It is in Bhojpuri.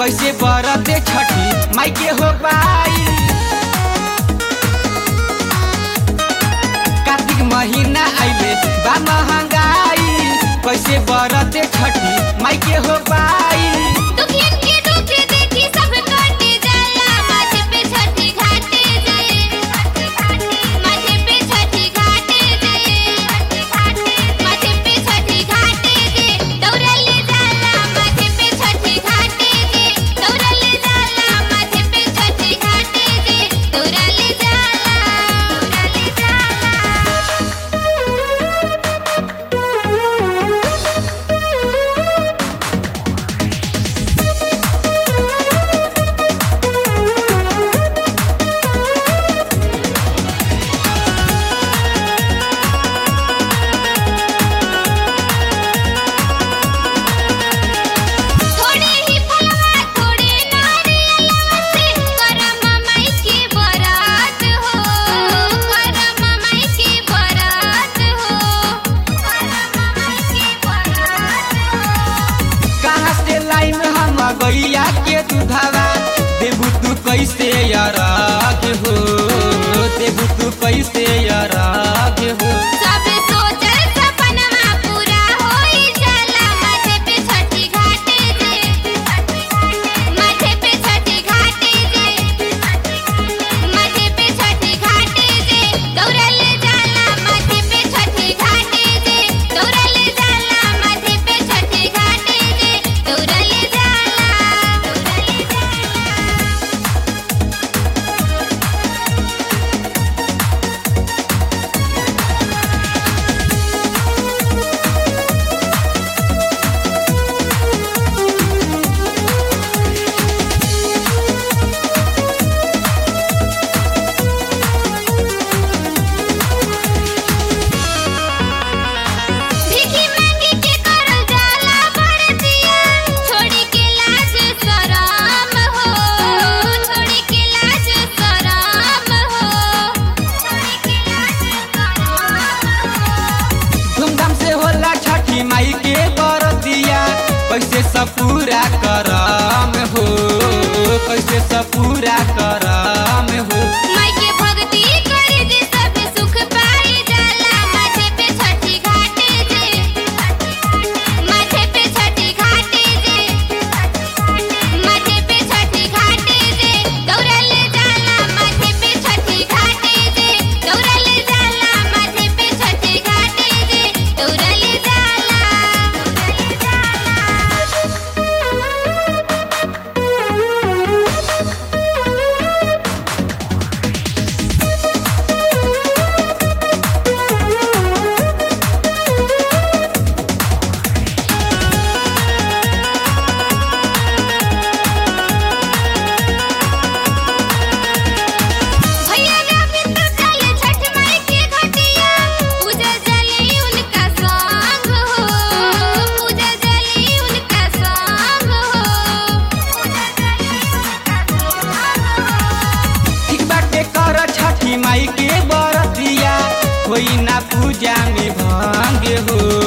कैसे बरते छठी माई के हो पाई कार्तिक महीना आइले बा महंगाई कैसे बरते छठी माई के हो पाई दुखियन के दुख देखी सब काटे जाला माथे पे छठी घाटे जाए माथे पे छठी घाटे जाए माथे पे छठी घाटे जे दौड़ल जाला माथे पे छठी घाटे जे दौड़ल जाला माथे पे छठी घाटे जे दौड़ल जाला दौड़ल थोड़े ही फलवा थोड़े नारियलवा से करम माई के बरात हो करम माई के बरात हो करम माई के बरात हो कहाँ से लाइन हम गैया के दूधवा देबू तू कैसे अराग हो देबू तू कैसे अराग हो सब सोचल सपनमा पूरा होई जाला माथे पे छठी घाटे जे माथे पे छठी घाटे जे माथे पे छठी घाटे जे दौड़ल जाला माथे पे छठी घाटे जे दौड़ल जाला माथे पे छठी घाटे जे दौड़ल जाला दौड़ल जाला भीखी मांगी के करल जाला बरतिया छोड़ी के लाज शरम हो छोड़ी के लाज शरम हो छोड़ी के लाज शरम हो धूमधाम से होला छठी माई के बरतिया कैसे सब पूरा करम हो कैसे सब पूरा करम हो माई के भक्ति करे जे सब सुख पाई जाला माथे पे छठी घाटे जे माथे पे छठी घाटे जे माथे पे छठी घाटे जे दौड़ल जाला माथे पे छठी घाटे जे दौड़ल जाला माथे पे छठी घाटे जे दौड़ल जाला दौड़ल भैया रविंद चले छठ माई के घटिया पूजा जली उनका संग हो पूजा जली उनका संग हो पूजा जली उनका संग हो ठीक बाटे कर छठी माई के बरतिया कोई ना पूजा में भंग हो